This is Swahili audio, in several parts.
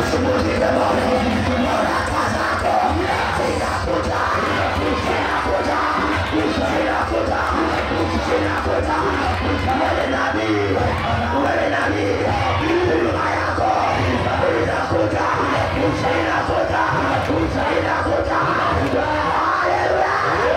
asubuhi nimemwona baraka zako zinakuja zinakuja zinakuja zinakuja wewe nabii wewe nabii huduma yako inakuja inakuja inakuja haleluya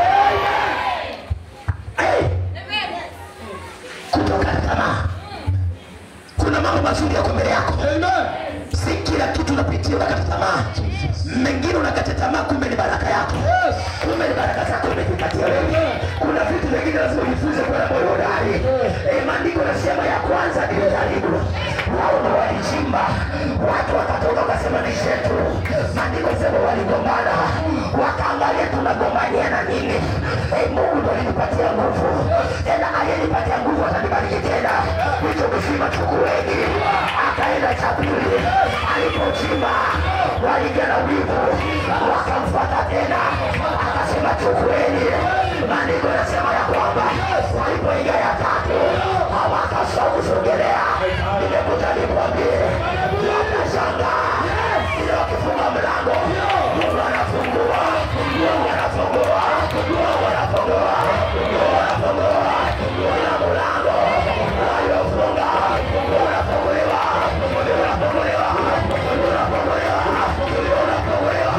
Hey! kutokata tamaa kuna mambo mazuri yako mbele yako si kila kitu unapitia unakata tamaa mengine unakata tamaa kumbe ni baraka yako kumbe ni baraka zako umejipatia wewe kuna vitu vingine lazima ujifunze kuwa na moyo hodari Eh, maandiko nasema ya kwanza nilijaribu wao ndo walichimba watu wakatoka wakasema ni shetu maandiko sema waligombana wakaangalia tunagombania na nini Eh, mungu ndo alinipatia nguvu tena aliyenipatia nguvu atanibariki tena hicho kisima chukueni akaenda cha pili alipochimba waliingia na wivu wakamfuata tena akasema chukueni maandiko yanasema ya kwamba walipoingia ya tatu hawakasha kusogelea nimekuja nikwambie watashangaa ile wakifunga mlango mungu anafungua mungu anafungua mungu anafungua mungu anafungua ila mlango waliofunga unafunguliwa unafunguliwa unafunguliwa unafunguliwa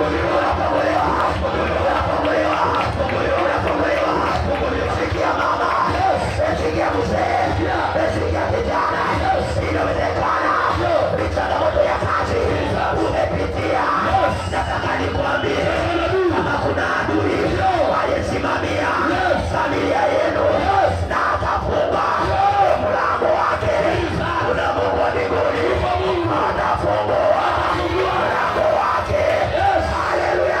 Sikia mama, sikia mzee, sikia kijana, inawezekana ni changamoto ya kazi umepitia. Nataka nikwambie kama kuna adui aliyesimamia familia yenu na akafunga mlango wake, kuna Mungu wa mbinguni atafungua mlango wake. Haleluya!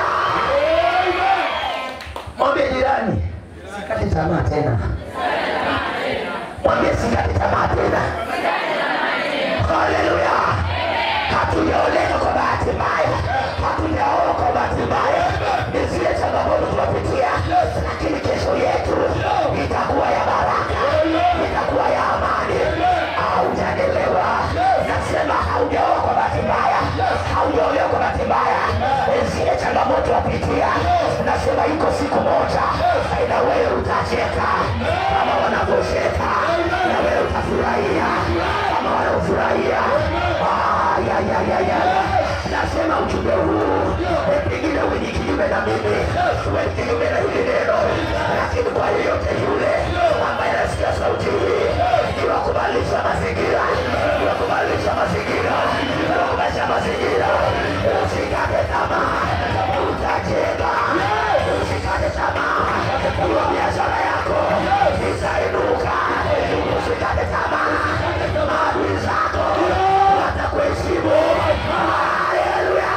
Mwambie jirani, sikati tamaa tena. Mwambie sikati tamaa tena. Haleluya! Hatujaolewa kwa bahati mbaya, hatujaoa kwa bahati mbaya. Ni zile changamoto tunapitia, lakini kesho yetu itakuwa ya baraka, itakuwa ya amani. Haujanielewa? Nasema haujaoa kwa bahati mbaya, haujaolewa kwa bahati mbaya. Zile changamoto wapitia, nasema iko siku moja na wewe utacheka kama wanavyocheka, na wewe utafurahia kama wanaofurahia. Ah, ya, ya, ya, ya. Nasema ujumbe huu eh, pengine uwe ni kinyume na mimi, uwe ni kinyume na hili neno, lakini kwa yeyote yule ambaye anasikia sauti hii, ni wa kubadilisha mazingira, ni wa kubadilisha mazingira, ni wa kubadilisha mazingira. Usikate tamaa, utajenga. Usikate tamaa, hiyo biashara yako itainuka. Usikate tamaa, maadui zako watakuheshimu. Haleluya!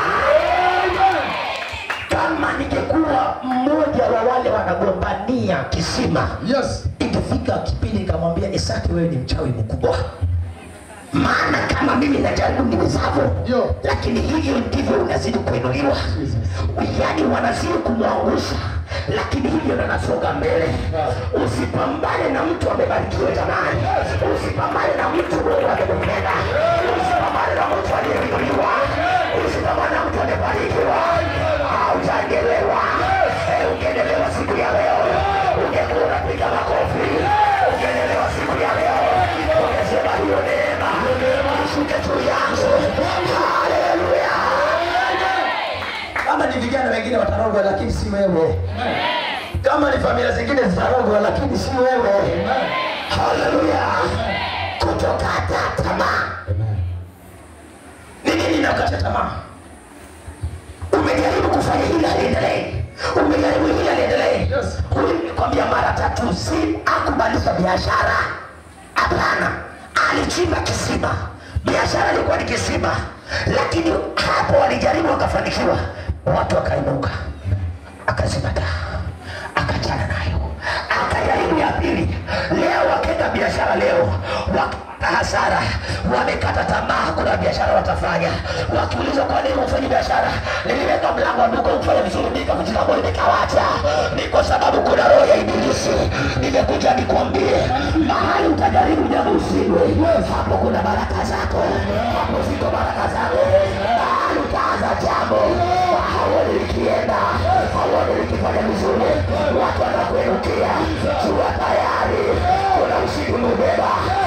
Kama ningekuwa mmoja wa wale wanagombania kisima, Yes. ikifika kipindi nikamwambia Isaki, wewe ni mchawi mkubwa, maana kama mimi najaribu niwezavyo, Yo. lakini hivyo ndivyo unazidi kuinuliwa. Yaani wanazidi kumwangusha, lakini hivyo ndo nasonga mbele. Usipambane na mtu amebarikiwa jamani, usipambane na mtu Mungu amempenda, usipambane na mtu aliyeinuliwa, usipambane na mtu aliyebarikiwa. Haujaelewa? Eh, Ungeelewa siku ya leo, ungekuwa unapiga makofi. Ungeelewa siku ya leo, ungesema hiyo neema ishuke juu yangu. Haleluya! Kama ni vijana wengine watarogwa, lakini si wewe. Kama ni familia zingine zitarogwa, lakini si wewe. Haleluya! Kutokata tamaa. Ni nini inakata tamaa? Umejaribu kufanya hili haliendelee, umejaribu hili haliendelee. Yes. Ulikwambia mara tatu, si akubadilisha biashara. Hapana, alichimba kisima, biashara ilikuwa ni kisima, lakini hapo walijaribu wakafanikiwa, watu wakainuka, akazima taa, akachana nayo, akajaribu ya pili. Leo wakenda biashara leo wakipata hasara, wamekata tamaa, hakuna biashara watafanya. Wakiulizwa kwa nini ufanye biashara, niliweka mlango wa duka ufanye vizuri, nikavunjika moyo nikawacha. Ni kwa sababu kuna roho ya ibilisi. Nimekuja nikwambie, mahali utajaribu jambo usiwe, hapo kuna baraka zako, hapo ziko baraka zako. ukifanya vizuri watu wanakuenukia jua tayari kuna ushindi umeubeba